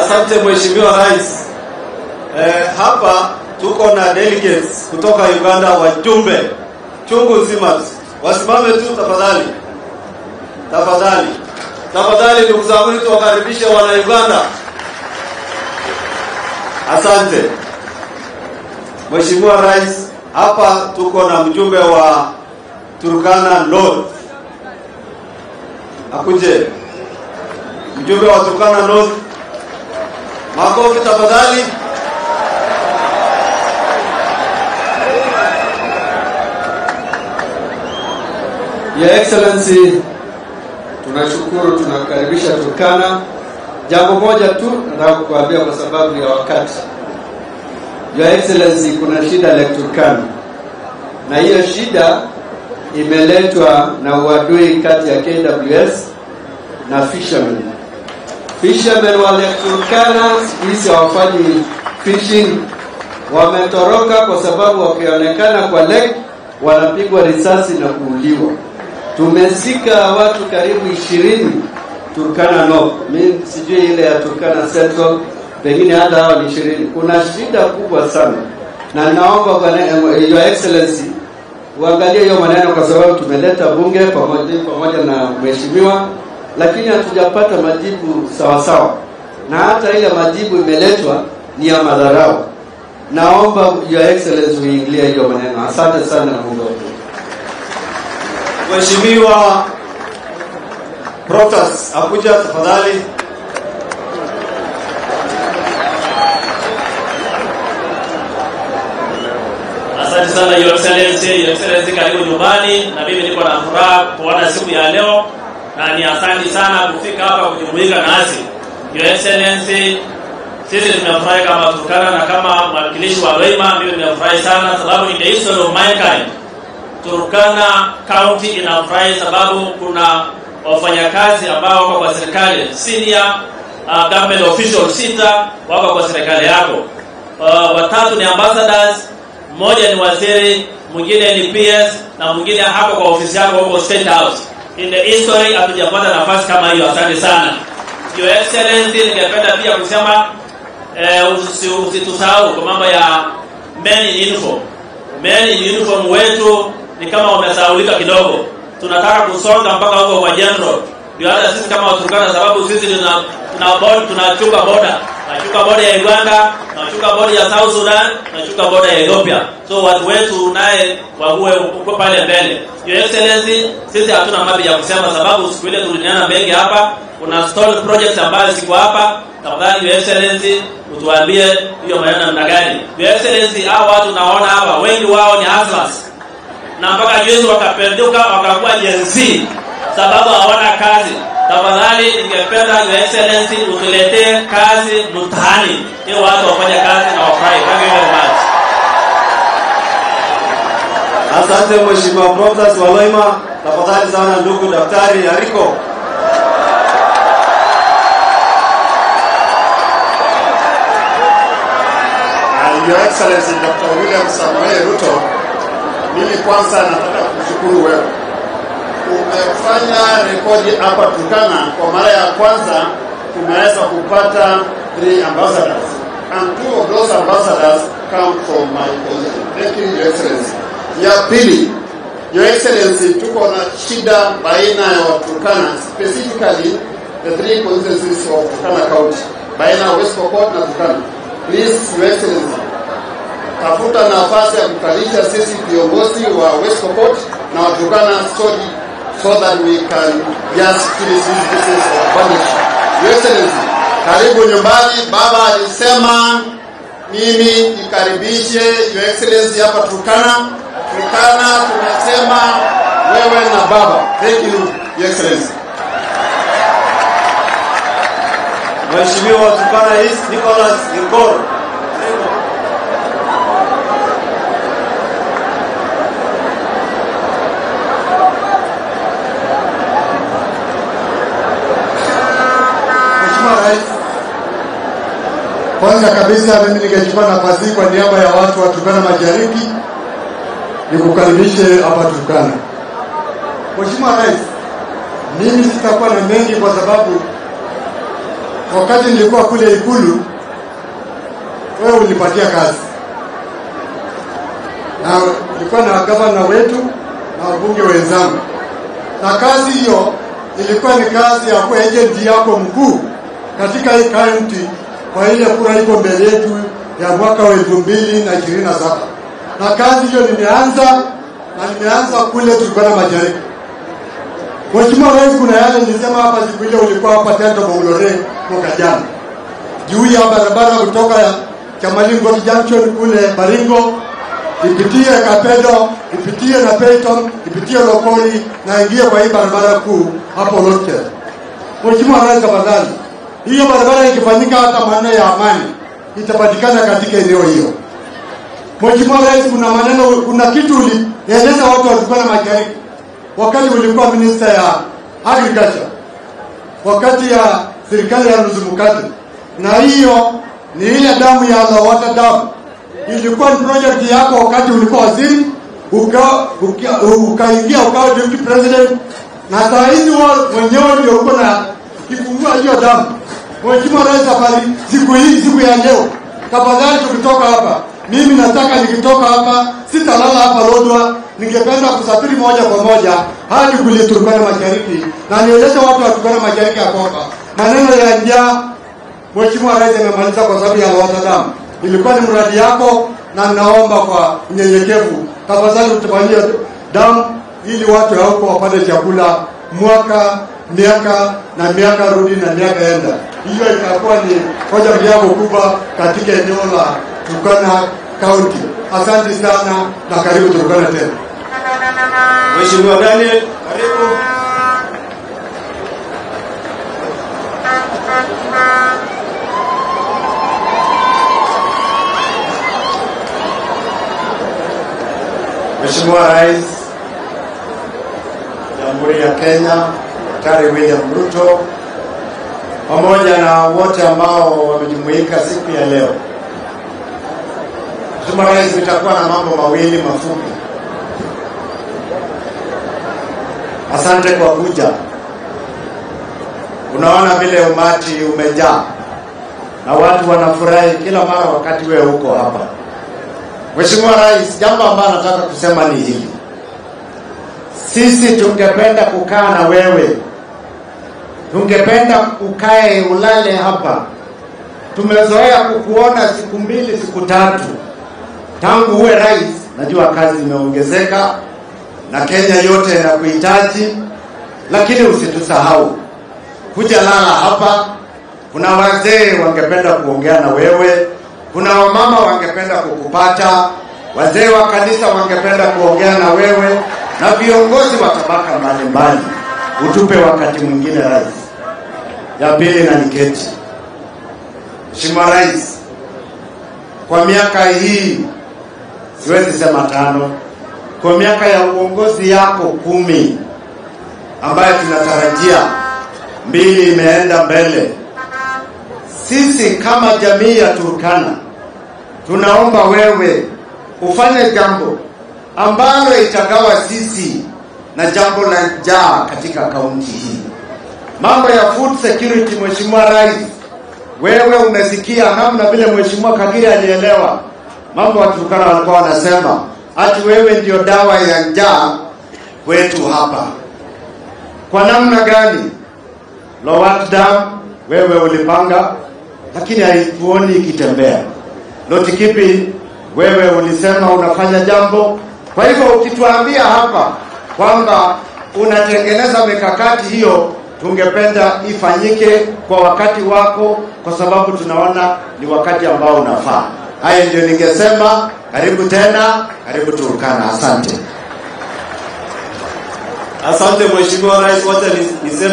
Asante Mheshimiwa Rais. Eh, hapa tuko na delegates kutoka Uganda, wajumbe chungu nzima. Wasimame tu tafadhali, tafadhali, tafadhali, ndugu zangu, tuwakaribishe wana Uganda. Asante Mheshimiwa Rais, hapa tuko na mjumbe wa Turkana North. Akuje mjumbe wa Turkana North. Makofi tafadhali. Your Excellency, tunashukuru, tunakaribisha Turkana. Jambo moja tu nataka kukuambia kwa sababu ya wakati. Your Excellency, kuna shida Lake Turkana, na hiyo shida imeletwa na uadui kati ya KWS na fishermen. Fishermen wa Lake Turkana siku hizi hawafanyi fishing, wametoroka kwa sababu wakionekana kwa lake wanapigwa risasi na kuuliwa. Tumezika watu karibu ishirini Turkana North. Mimi sijui ile ya Turkana Central, pengine hata hawa ni ishirini. Kuna shida kubwa sana, na naomba bwana eh, Your Excellency uangalie hiyo maneno, kwa sababu tumeleta bunge pamoja pamoja na mheshimiwa, lakini hatujapata majibu sawa sawa, na hata ile majibu imeletwa ni ya madharau. Naomba Your Excellency uingilie hiyo maneno. Asante sana na Mungu awabariki. Mheshimiwa Protas Abuja, tafadhali. Asante sana Your Excellency, Your Excellency karibu nyumbani, na mimi niko na furaha kuona siku ya leo, na ni asante sana kufika hapa kujumuika nasi. Your Excellency, sisi tumefurahi kama Turkana na kama mwakilishi wa Loima, mimi nimefurahi sana sababu in the history of mankind Turkana County inafurahi sababu kuna wafanyakazi ambao wako kwa serikali senior uh, government official sita wako kwa serikali yako. Uh, watatu ni ambassadors, mmoja ni waziri, mwingine ni PS na mwingine hako kwa ofisi yako huko State House. In the history hatujapata nafasi kama hiyo. Asante sana Your Excellency, ningependa pia kusema eh, usi- usitusahau kwa mambo ya men in uniform. Men in uniform wetu ni kama wamesahaulika kidogo. Tunataka kusonga mpaka huko kwa general, ndio hata sisi kama Waturkana, sababu sisi tuna tuna bod- tunachunga boda tunachunga boda ya Uganda, tunachunga boda ya South Sudan, tunachunga boda ya Ethiopia. So watu wetu naye wahuwe uko pale mbele. Your Excellency, sisi hatuna mapi ya kusema, sababu siku ile tuliniana mengi hapa. Kuna stall projects ambayo ziko hapa. Tafadhali Your Excellency, utuambie hiyo maneno namna gani. Your Excellency, hao watu naona hapa wengi wao ni hustlers na mpaka juzi wakapenduka wakakuwa Gen Z sababu hawana kazi. Tafadhali ningependa Your Excellency utuletee kazi mtaani ili watu wafanye kazi na wafurahi. Thank you very much. Asante Mheshimiwa Protas wa Loima. Tafadhali sana ndugu Daktari Ariko. Uh, Your Excellency Dr. William Samoei Ruto, mimi kwanza nataka kushukuru wewe. Umefanya rekodi hapa Turkana, kwa mara ya kwanza tumeweza kupata three ambassadors and two of those ambassadors come from my position. Thank you, Your Excellency. Ya pili, Your Excellency, tuko na shida baina ya Waturkana, specifically the three constituencies of Turkana County, baina ya West Pokot na Turkana. Please, Your Excellency, tafuta nafasi ya kukalisha sisi viongozi wa West Pokot na Waturkana so, so that we can just finish this business of partnership. Your Excellency, karibu nyumbani. Baba alisema mimi nikaribishe Your Excellency hapa Turkana. Turkana tumesema wewe na baba. Thank you, Your Excellency. Mheshimiwa wa Turkana East Nicholas Ngor. Mheshimiwa Rais, kwanza kabisa mimi ningechukua nafasi hii kwa niaba ya watu wa Turkana Mashariki nikukaribishe hapa Turkana. Mheshimiwa Rais, mimi sitakuwa na mengi kwa sababu wakati nilikuwa kule Ikulu, wewe ulipatia kazi na ulikuwa na gavana wetu na wabunge wenzangu, na kazi hiyo ilikuwa ni kazi ya kuwa agent yako mkuu katika hii kaunti kwa ile kura iko mbele yetu ya mwaka wa elfu mbili na ishirini na saba na kazi hiyo nimeanza na nimeanza kule Turkana Mashariki. Mheshimiwa Rais, kuna yale nilisema hapa siku ile ulikuwa hapa Tento Bongolore mwaka jana juu ya barabara kutoka Chamalingo Junction kule Baringo ipitie Kapedo, ipitie na Peyton, ipitie Lokoni na ingie kwa hii barabara kuu hapo Lotche. Mheshimiwa Rais, tafadhali, hiyo barabara ikifanyika hata maneno ya amani itapatikana katika eneo hiyo. Mheshimiwa Rais, kuna maneno, kuna kitu ulieleza watu wa Turkana Mashariki wakati ulikuwa minister ya agriculture, wakati ya serikali ya Nuzumukati, na hiyo ni ile damu ya Lowata damu ilikuwa ni project yako wakati ulikuwa waziri, uka- uka- ukaingia ukawa deputy president, na saa hizi wao mwenyewe ndio uko na kifungua hiyo damu. Mheshimiwa Rais, habari siku hii, siku ya leo, tafadhali tukitoka hapa, mimi nataka nikitoka hapa sitalala hapa Lodwar, ningependa kusafiri moja kwa moja hadi kule Turkana Mashariki na nieleze watu wa Turkana Mashariki ya kwamba maneno ya njaa Mheshimiwa Rais amemaliza kwa sababu ya Lowassa Dam. Ilikuwa ni mradi yako, na naomba kwa unyenyekevu, tafadhali utufanyie damu ili watu ya huko wapate chakula mwaka miaka na miaka rudi na miaka enda. Hiyo itakuwa ni hoja yako kubwa katika eneo la Turkana County. Asante sana na karibu Turkana tena. Mheshimiwa Daniel, karibu. Mheshimiwa Rais Jamhuri ya Kenya Daktari William Ruto pamoja na wote ambao wamejumuika siku ya leo. Mheshimiwa Rais, nitakuwa na mambo mawili mafupi. Asante kwa kuja. Unaona vile umati umejaa na watu wanafurahi kila mara wakati wewe uko hapa. Mheshimiwa Rais, jambo ambalo nataka kusema ni hili. Sisi tungependa kukaa na wewe, tungependa ukae ulale hapa. Tumezoea kukuona siku mbili, siku tatu tangu uwe rais. Najua kazi imeongezeka na Kenya yote inakuhitaji, lakini usitusahau kuja lala hapa. Kuna wazee wangependa kuongea na wewe, kuna wamama wangependa kukupata, wazee wa kanisa wangependa kuongea na wewe, na viongozi wa tabaka mbalimbali. Utupe wakati mwingine rais. Ya pili na niketi. Mheshimiwa Rais, kwa miaka hii siwezi sema tano, kwa miaka ya uongozi yako kumi ambayo tunatarajia mbili imeenda mbele, sisi kama jamii ya Turkana tunaomba wewe ufanye jambo ambalo itagawa sisi na jambo la njaa katika kaunti hii. Mambo ya food security, Mheshimiwa Rais, wewe umesikia namna vile Mheshimiwa Kagiri alielewa mambo. Waturkana walikuwa wanasema ati wewe ndio dawa ya njaa kwetu hapa. Kwa namna gani? Lowat Dam wewe ulipanga, lakini haituoni ikitembea. Lotikipi wewe ulisema unafanya jambo. Kwa hivyo ukituambia hapa kwamba unatengeneza mikakati hiyo, tungependa ifanyike kwa wakati wako, kwa sababu tunaona ni wakati ambao unafaa. Haya ndio ningesema. Karibu tena, karibu Turkana. Asante. Asante Mheshimiwa Rais, wacha niseme